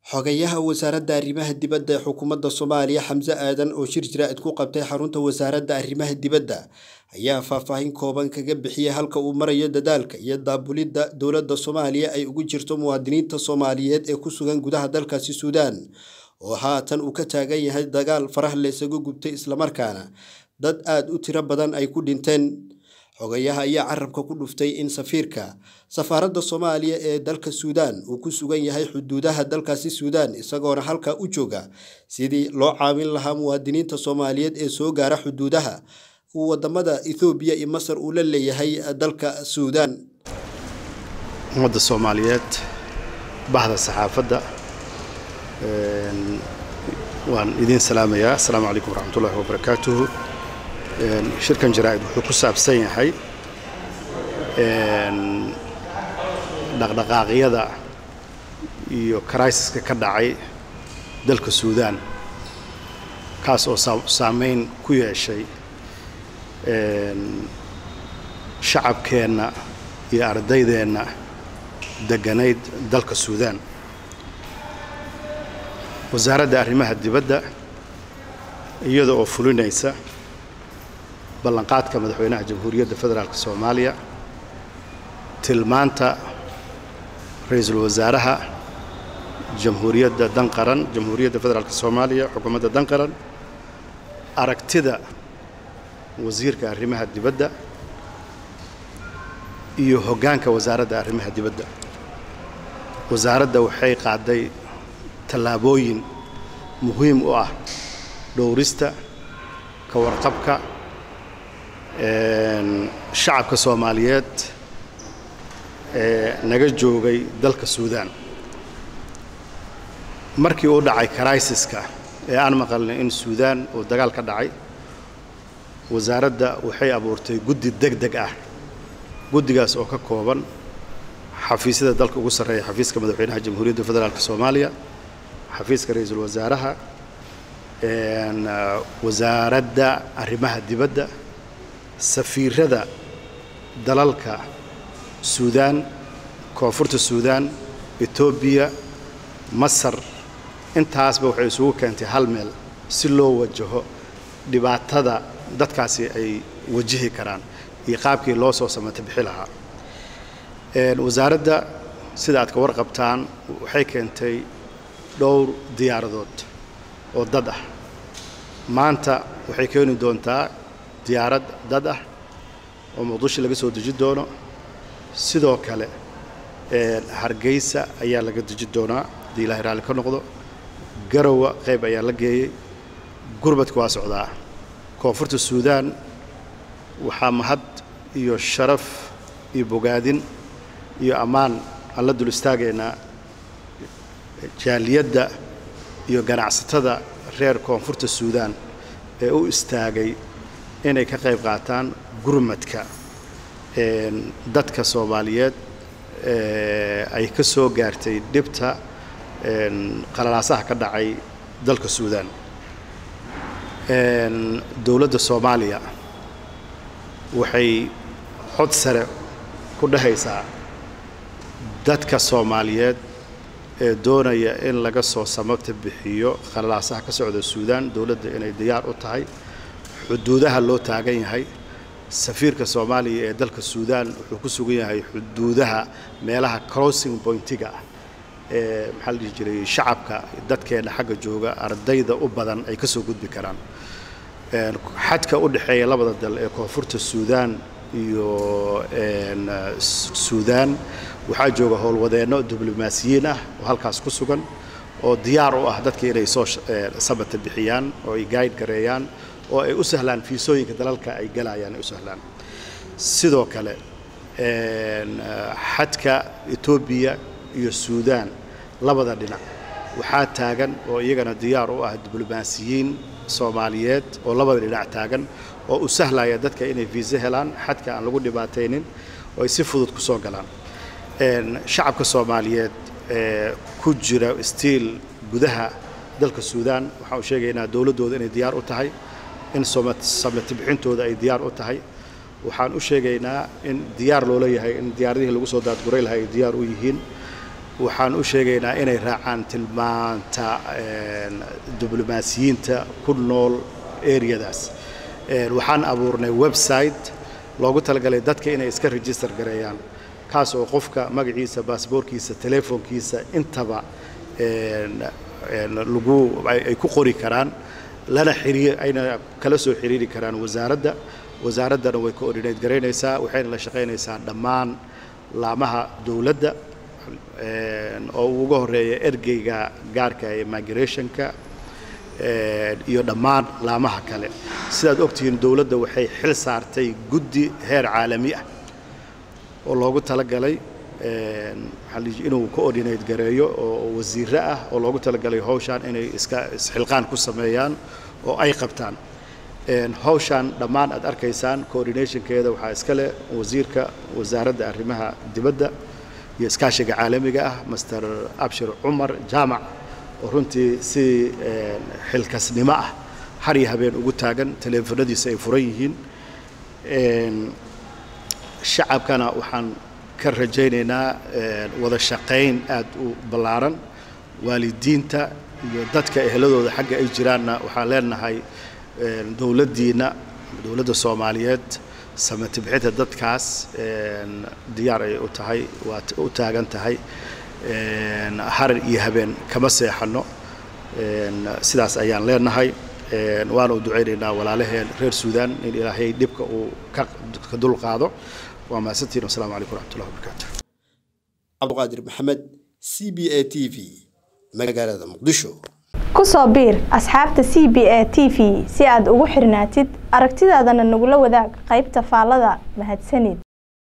Xogayaha Wasaaradda Arrimaha Dibadda ee Xukuumadda Soomaaliya Xamse Aadan oo shir jiraa'id ku qabtay xarunta Wasaaradda Arrimaha Dibadda ayaa faahfaahin kooban kaga bixiyay halka uu marayo dadaalka iyo daabulidda dowladda Soomaaliya ay ugu jirto muwaadiniinta Soomaaliyeed ee ku sugan gudaha dalkaasi Suudaan oo haatan uu ka taagan yahay dagaal faraha la isaga gubtay islamarkaana dad aad u tiro badan ay ku dhinteen xogayaha ayaa carabka ku dhuftay in safiirka safaaradda Soomaaliya ee dalka Suudaan uu ku sugan yahay xuduudaha dalkaasi Suudaan isagoona halkaa u jooga sidii loo caawin lahaa muwaadiniinta Soomaaliyeed ee soo gaara xuduudaha uu wadamada Itoobiya iyo Masar uu la leeyahay dalka Suudaan ummadda Soomaaliyeed bahda saxaafadda waan idin salaamayaa assalaamu calaykum waraxmatullaahi wabarakaatuhu shirkan jaraa'id wuxuu ku saabsan yahay dhaqdhaqaaqyada iyo criisiska ka dhacay dalka suudaan kaas oo saameyn ku yeeshay shacabkeenna iyo ardaydeenna degganayd dalka suudaan wasaaradda arrimaha dibadda iyada oo fulinaysa ballanqaadka madaxweynaha jamhuuriyadda federaalk soomaaliya tilmaanta ra-iisul wasaaraha jamhuuriyadda danqaran jamhuuriyadda federaalk soomaaliya xukuumadda danqaran aragtida wasiirka arrimaha dibadda iyo hoggaanka wasaaradda arrimaha dibadda wasaaradda waxay qaaday tallaabooyin muhiim u ah dhowrista ka warqabka shacabka soomaaliyeed ee naga joogay dalka suudaan markii uu dhacay criisiska ee aan maqalnay in suudaan uu dagaal ka dhacay wasaaradda waxay abuurtay guddi deg deg ah guddigaas oo ka kooban xafiisyada dalka ugu sarreeya xafiiska madaxweynaha jamhuuriyadda federaalk soomaaliya xafiiska ra-iisul wasaaraha wasaaradda arrimaha dibadda safiirada dalalka suudaan koonfurta suudaan etoobiya masar intaasba waxay isugu keentay hal meel si loo wajaho dhibaatada dadkaasi ay wajihi karaan iyo qaabkii loo soo samata bixi lahaa wasaaradda sida aad ka warqabtaan waxay keentay dhowr diyaaradood oo dad ah maanta waxay keeni doontaa diyaarad dad ah oo muqdisho laga soo deji doono sidoo kale hargeysa ayaa laga deji doonaa haddii ilaahay raalli ka noqdo garowa qayb ayaa la geeyey gurbadka waa socdaa koonfurta suudaan waxaa mahad iyo sharaf iyo bogaadin iyo ammaan aan la dul istaagaynaa jaaliyadda iyo ganacsatada reer koonfurta suudaan ee u istaagay inay ka qayb qaataan gurmadka dadka soomaaliyeed ay ka soo gaartay dhibta qalalaasaha ka dhacay dalka suudaan dowladda soomaaliya waxay cod sare ku dhehaysaa dadka soomaaliyeed ee doonaya in laga soo samabta bixiyo qalalaasaha ka socda suudaan dowladda inay diyaar u tahay xuduudaha loo taagan yahay safiirka soomaaliya ee dalka suudaan wuxuu ku sugan yahay xuduudaha meelaha crossing pointiga ah ee maxaa la dhihi jiray shacabka dadkeenna xagga jooga ardayda u badan ay ka soo gudbi karaan xadka u dhexeeya labada dal ee koonfurta suudaan iyo suudaan waxaa jooga howlwadeenno diblomaasiyiin ah oo halkaas ku sugan oo diyaar u ah dadka inay soo sabata bixiyaan oo ay gaayid gareeyaan oo ay u sahlaan fiisooyinka dalalka ay galayaan ay u sahlaan sidoo kale xadka etoobiya iyo suudaan labada dhinac waxaa taagan oo iyagana diyaar u ah diblomaasiyiin soomaaliyeed oo labada dhinac taagan oo u sahlaya dadka inay fiise helaan xadka aan lagu dhibaataynin oo ay si fudud ku soo galaan shacabka soomaaliyeed ee ku jira stiil gudaha dalka suudaan waxaan u sheegaynaa dowladdooda inay diyaar u tahay in samati bixintooda ay diyaar u tahay waxaan u sheegaynaa in diyaar loola yahay in diyaaradihii lagu soo daadguray lahaa ay diyaar u yihiin waxaan u sheegaynaa inay raacaan tilmaanta diblomaasiyiinta ku nool areadaas waxaan abuurnay website loogu talagalay dadka inay iska register gareeyaan kaas oo qofka magaciisa baasboorkiisa telefoonkiisa intaba lagu ay ku qori karaan lana xiriir ayna kala soo xiriiri karaan wasaaradda wasaaraddana way coordinate garaynaysaa waxayna la shaqaynaysaa dhammaan laamaha dowladda oo ugu horeeya ergeyga gaarka ee migrationka iyo dhammaan laamaha kale sidaad ogtihiin dowladda waxay xil saartay guddi heer caalami ah oo loogu talagalay inuu coordinate gareeyo oo wasiiro ah oo loogu talagalay hawshaan inay iska isxilqaan ku sameeyaan oo ay qabtaan hawshaan dhammaan aad arkaysaan coordinationkeeda waxaa iska leh wasiirka wasaaradda arrimaha dibadda iyo iskaashiga caalamiga ah master abshir cumar jaamac oo runtii si xilkasnimo ah har iyo habeen ugu taagan teleefanadiisa ay furan yihiin shacabkana waxaan ka rajaynaynaa wada shaqayn aad u ballaaran waalidiinta iyo dadka eheladooda xagga ay jiraanna waxaan leenahay dowladdiina dowladda soomaaliyeed samati bixinta dadkaas diyaar ay u tahay waa u taagan tahay harar iyo habeen kama seexanno sidaas ayaan leenahay waana u ducaynaynaa walaalaheen reer suudaan in ilaahay dhibka uu ka dulqaado waa mahadsantiin wasalaamu calaykum waraxmatullahi wabarakaatu cabduqaadir maxamed c b a t v magaalada muqdisho ku soo biir asxaabta c b a t v si aad ugu xirnaatid aragtidaadana nagula wadaag qaybta faallada mahadsanid